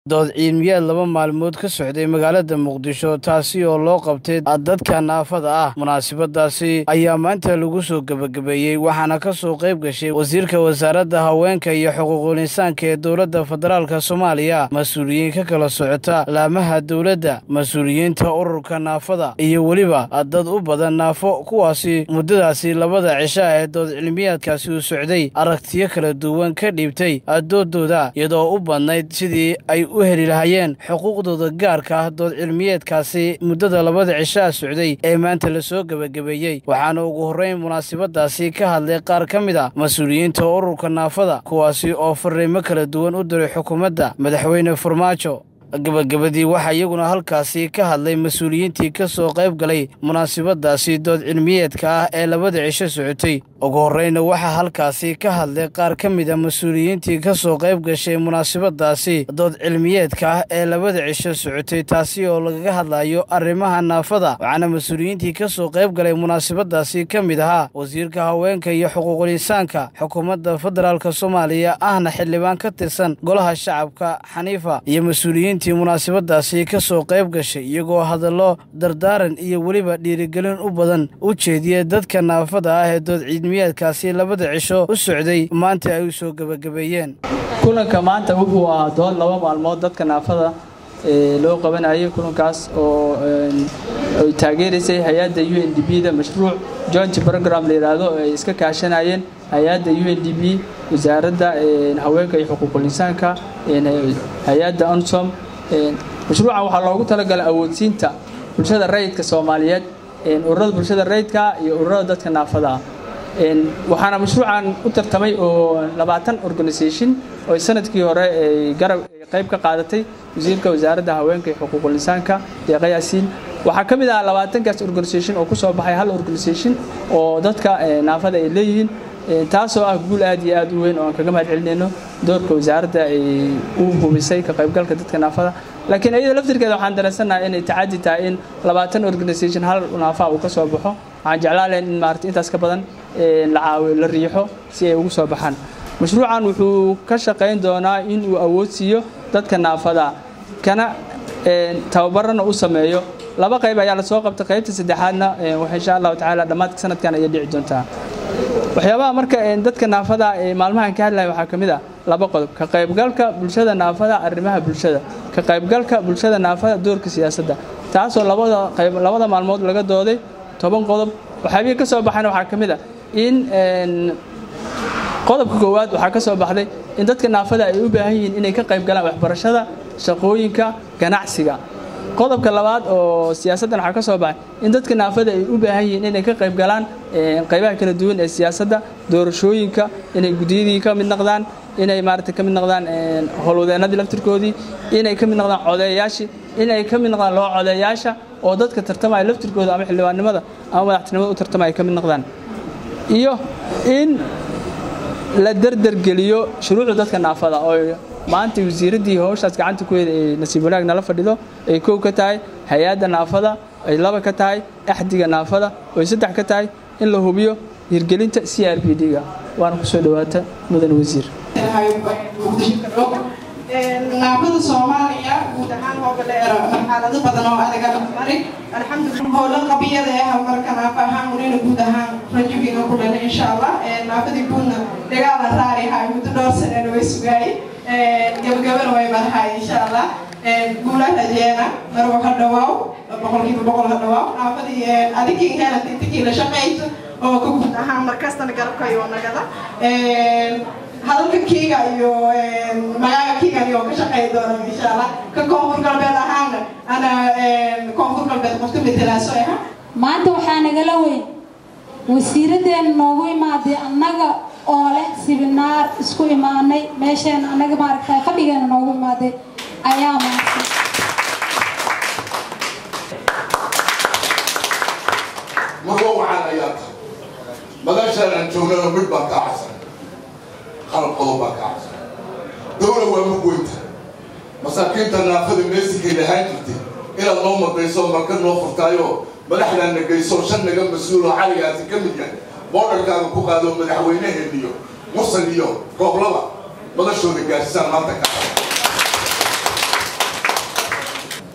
dood ciilmiyaad laba maalmood ka socday magaalada muqdisho taasi oo loo qabtay dadka naafada ah munaasabadaasi ayaa maanta lagu soo gebagabeeyey waxaana ka soo qayb gashay wasiirka wasaaradda haweenka iyo xuquuqul insaanka ee dowladda federaalk soomaaliya mas-uuliyiin ka kala socota laamaha dowladda mas-uuliyiinta ururka naafada iyo weliba dad u badan naafo kuwaasi muddadaasi labada cisha ee dood cilmiyaadkaasi uu socday aragtiyo kala duwan ka dhiibtay doodooda iyadoo u badnayd sidii ay u heli lahayeen xuquuqdooda gaarka ah dood cilmiyeedkaasi muddada labada cishaa socday ee maanta lasoo gebagabeeyey waxaana ugu horreyn munaasabadaasi ka hadlay qaar ka mid a mas-uuliyiinta ururka naafada kuwaasi oo fariimo kala duwan u diray xukuumadda madaxweyne farmaajo gabagabadii waxaa iyaguna halkaasi ka hadlay mas-uuliyiintii ka soo qayb galay munaasabadaasi dood cilmiyeedka ah ee labada cisho socotay ugu horreyna waxaa halkaasi ka hadlay qaar ka mid a mas-uuliyiintii ka soo qayb gashay munaasabadaasi dood cilmiyeedka ah ee labada cisho socotay taasi oo lagaga hadlayo arrimaha naafada waxaana mas-uuliyiintii ka soo qayb galay munaasabadaasi ka mid ahaa wasiirka haweenka iyo xuquuqul insaanka xukuumadda federaalk soomaaliya ahna xildhibaan ka tirsan golaha shacabka xaniifa iyo mas-uuliyiin munaasabadaasi ka soo qayb gashay iyagoo hadallo dardaaran iyo weliba dhiirigelin u badan u jeediya dadka naafada ah ee dood ciidmiyaadkaasi labada cisho u socday maanta ay u soo gebagabeeyeen kulanka maanta wuxuu ahaa dood laba maalmood dadka naafada loo qabanayay kulankaas oo ay taageeraysay hay-adda u n d b da mashruuc joint program la yidhaahdo ay iska kaashanayeen hay-adda u n d b wasaaradda haweenka iyo xuquuqul insaanka hay-adda onsom mashruucan waxaa loogu talagalay awoodsiinta bulshada rayidka soomaaliyeed ururada bulshada rayidka iyo ururada dadka naafada ah waxaana mashruucan u tartamay oo labaatan organisation oo sanadkii hore ay garab qayb ka qaadatay wasiirka wasaaradda haweenka iyo xuquuqul insaanka deeqa yaasiin waxaa ka mid ah labaatankaas organisation oo kusoo baxay hal organisation oo dadka naafada ay leeyihiin taasoo ah guul aad iyo aad u weyn oo aan kaga mahad celinayno doorka wasaaradda ay u hubisay ka qaybgalka dadka naafada laakiin iyada laftirkeeda waxaan dareensannahay inay tacadi tahay in labaatan organisation hal naafa uu ka soo baxo waxaan jeclaan lahayn in maarata intaas ka badan la caawiyo la riixo si ay ugu soo baxaan mashruucan wuxuu ka shaqayn doonaa in uu awoodsiiyo dadka naafada kana tababarana u sameeyo laba qayb ayaa lasoo qabtay qaybta saddexaadna insha allahu tacaala dhammaadka sanadkan ayay dhici doontaa waxyaabaha marka dadka naafada ee maalmahan ka hadlaya waxaa ka mid ah laba qodob ka qaybgalka bulshada naafada arrimaha bulshada ka qaybgalka bulshada naafada doorka siyaasadda taasoo labada qayb labada maalmood laga dooday toban qodob waxyaabihii ka soo baxayna waxaa ka mid ah in qodobka koowaad waxaa ka soo baxday in dadka naafada ay u baahan yihiin inay ka qayb galaan waxbarashada shaqooyinka ganacsiga qodobka labaad oo siyaasaddan waxaa ka soo baxay in dadka naafada ay u baahan yihiin inay ka qayb galaan qaybaha kala duwan ee siyaasadda doorashooyinka inay guddiyadii ka mid noqdaan inay maarata ka mid noqdaan howlwadeennadii laftirkoodii inay ka mid noqdaan codeeyaashii inay ka mid noqdaan loo codeeyaasha oo dadka tartamaya laftirkooda ama xildhibaannimada ama madaxtinimada u tartamaya ka mid noqdaan iyo in la derdergeliyo shuruucda dadka naafada oo maanta wasiiraddii howshaas gacanta ku heeda ee nasiib wanaag nala fadhido ay kow ka tahay hay-adda naafada ay laba ka tahay axdiga naafada oo ay saddex ka tahay in la hubiyo hirgelinta c r b d-ga waana kusoo dhawaata mudan wasiir naafada soomaaliya guud ahaan hooga dheer marxalado badan oo adaga mari alxamdulillah howla qabiyada ee horumarka naafa ahaan unina guud ahaan rajigiina ku dhalay insha allah naafadii guudna dagaala raari hay muddo dhowr sanena way sugaayey gabagabana way madahay insha allah guulaha rajeena marwa ha dhawaaw boqolkiiba boqol ha dhawaaw naafadii adigii heelad intikii la shaqayso oo ka guud ahaan markastana garabkayo nagada hadalka kiiga iyo magaaga kiigan iyo ka shaqeey doona insha allah ka koonfur galbeed ahaana ana koonfur galbeed qofka metelaaso aha maanta waxaa nagala weyn wasiiraddeena noogu imaaday annaga oo leh sibinaar isku imaanay meesheen annaga maaragta fadhigeena noogu imaaday ayaa maartay marwa waxaan ayaa tahay madashaan aan joognana mid baa kaa cabsan qalab qodob baa kaa cabsan dowla waa mugweynta masaakiinta naafada meesikay lahaan jirtay inaad noo madayso marka noo furtaayo madaxdaan na geyso shan naga mas-uuloo xaligaasi ka mid yahay boodharkaaga ku qaado madaxweyneheeniyo musan iyo rooblaba madashooda gaarsiisaan maanta ka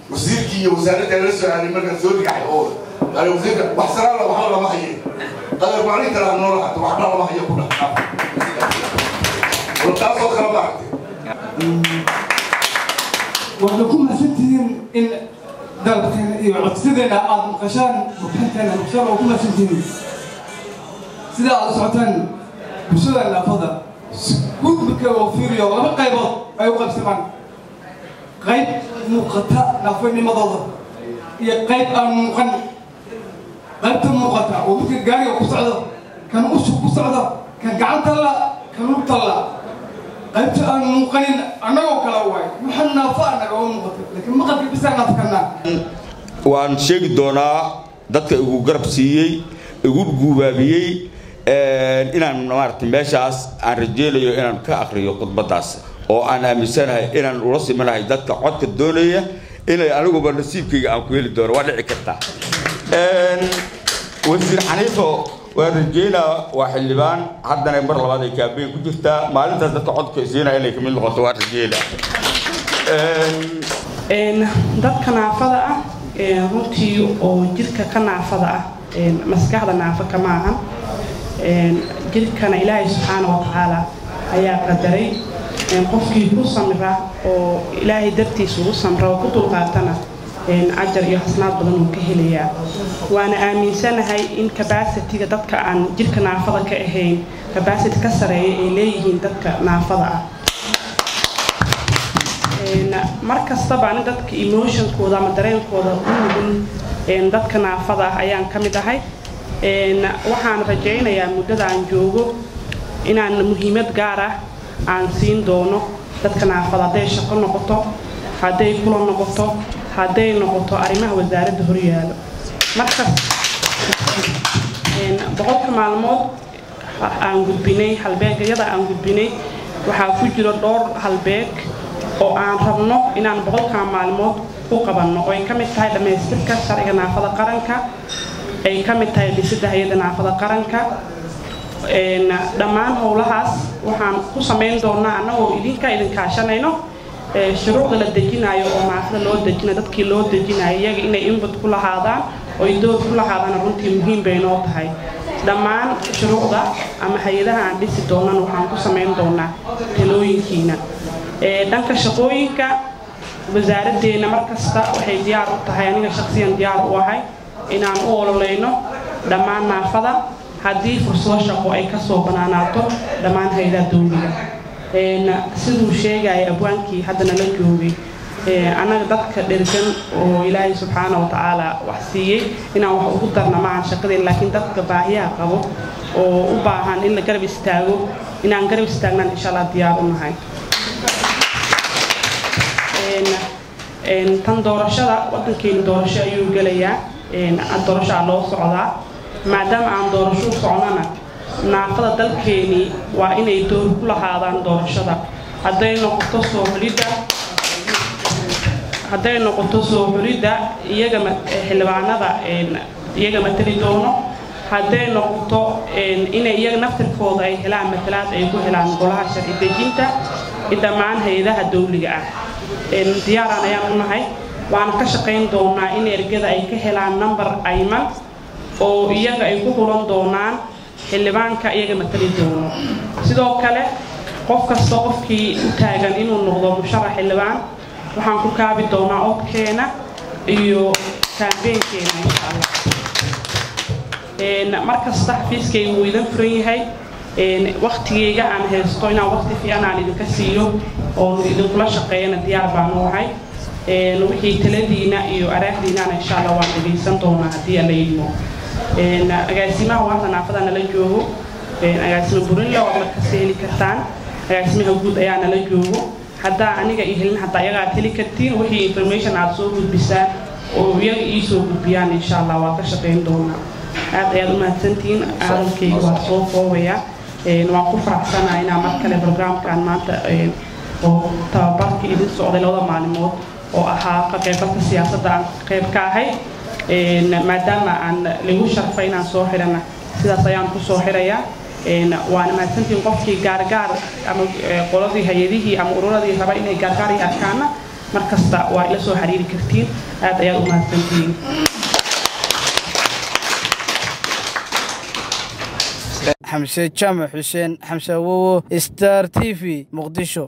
wasiirkii iyo wasaaradda la soo aaday markaan soo dhigaxay oo ale wasiirka wax saraala waxba lama haye qadar maalin kale ha noola hato waxba lama hayo ku dhaha taasoo kale maaragtay waxaad ku mahadsantihiin in dalabteena iyo codsideena aad maqashaan bukanteena maqashaan oo ku mahadsantihiin sida aad u socotaan bulshada naafada guud marka oo fiiriyo laba qaybood ay u qaybsamaan qayb muuqata naafanimadooda iyo qayb aan muuqan qaybta muuqata oo midka gaariga ku socdo kan ushu ku socdo kan gacanta la kan lugta la qaybta aan muuqanin annagoo kale waay waxaan naafo annaga oo muuqata laakiin maqalka bisaa naafkanaa waan sheegi doonaa dadka igu garab siiyey igu guubaabiyey inaan maaragtay meeshaas aan rajeynayo inaan ka akriyo khudbadaas oo aan aaminsanahay inaan ula simanahay dadka codka doonaya inay aniguba nasiibkayga aan ku heli doono waa dhici kartaa wasiir xaniifo waan rajeynaa waa xildhibaan haddana mar labaad ay kaabeyn ku jirtaa maalintaas dadka codka siinaya inay kamid noqoto waan rajeynaa dadka naafada ah runtii oo jirka ka naafada ah maskaxda naafa kama ahan jirkana ilaahay subxaana wa tacaala ayaa qadaray qofkii ku samra oo ilaahay dartiisa ugu samra oo ku dulqaatana ajar iyo xasnaad badan uu ka helayaa waana aaminsanahay in cabacitiga dadka aan jirka naafada ka ahayn cabacity ka sareeya ay leeyihiin dadka naafada ah mar kastaba ani dadka emotionkooda ama dareenkooda u nugul dadka naafada ah ayaan ka mid ahay waxaan rajaynayaa muddada aan joogo inaan muhiimad gaar ah aan siin doono dadka naafada hadday shaqo noqoto hadday kula noqoto hadday noqoto arrimaha wasaaradda horyaalo markas boqolka maalmood aan gudbinay halbeegyada aan gudbinay waxaa ku jiro dhowr halbeeg oo aan rabno inaan boqolkaa maalmood u qabanno oo ay ka mid tahay dhammaystirka sharciga naafada qaranka ay ka mid tahay dhisidda hay-adda naafada qaranka dhammaan howlahaas waxaan ku samayn doonaa annagoo idinka idinkaashanayno shuruucda la dejinayo oo naafada loo dejinayo dadkii loo dejinayo iyaga inay input ku lahaadaan oo dood ku lahaadaan runtii muhiim bay noo tahay dhammaan shuruucda ama hay-adaha aan dhisi doonan waxaan ku samayn doonaa talooyinkiina dhanka shaqooyinka wasaaraddeena markasta waxay diyaar u tahay aniga shaqsiyan diyaar u ahay inaan u ololeyno dhammaan naafada haddii fursado shaqo ay kasoo banaanaato dhammaan hay-adaha dowliga siduu sheegaya abwaankii hadda nala joogay annaga dadka dhergan oo ilaahay subxaana wa tacaala wax siiyey inaan wax ugu darna maahan shaqadeen laakiin dadka baahiyaha qabo oo u baahan in la garab istaago inaan garab istaagnaan insha allah diyaar u nahay tan doorashada wadankeenu doorasho ayuu gelayaa doorashaa loo socdaa maadaama aan doorasho u socnana naafada dalkeeni waa inay door ku lahaadaan doorashada hadday noqoto soo xulidda hadday noqoto soo xulidda iyaga xildhibaanada iyaga matali doono hadday noqoto inay iyaga naftirkooda ay helaan matalaad ay ku helaan golaha sharci dejinta dhammaan hay-adaha dowliga ah diyaaraan ayaan u nahay waana ka shaqayn doonaa in ergada ay ka helaan number ayman oo iyaga ay ku hulan doonaan xildhibaanka iyaga matali doono sidoo kale qof kasta qofkii u taagan inuu noqdo musharax xildhibaan waxaan ku kaabi doonaa codkeena iyo kaambeenkeena insha allah mar kasta xafiiskayga wuu idan furan yahay waktigayga aan haysto inaan wakti fiican aan idinka siiyo oo idinkula shaqeeyana diyaar baan u ahay wixii taladiina iyo araahdiinana insha allah waan dhegaysan doonaa haddii alla yidmo agaasimaha waanta naafada nala joogo agaasima burinla waad markasta heli kartaan agaasimaha guud ayaa nala joogo haddaa aniga i helin hataa iyaga aad heli kartiin wixii information aad soo gudbisaan oo iyaga ii soo gudbiyaan insha allah waa ka shaqayn doonaa aad ayaad u mahadsantihiin hadalkayga waa soo koobayaa waan ku faraxsanahay inaa mar kale barnaamijkan maanta oo tababarkii idin socday labada maalimood oo ahaa ka qaybgalka siyaasadda aan qayb ka ahay maadaama aan lagu sharfay inaan soo xidhana sidaas ayaan ku soo xidhayaa waana mahadsantihiin qofkii gaargaar ama qoladii hay-adihii ama ururadii raba inay gaargaar i arkaana mar kasta waa ila soo xiriiri kartiin aad ayaad u mahadsantihiin xamse jaamac xuseen xamse awowo star t v muqdisho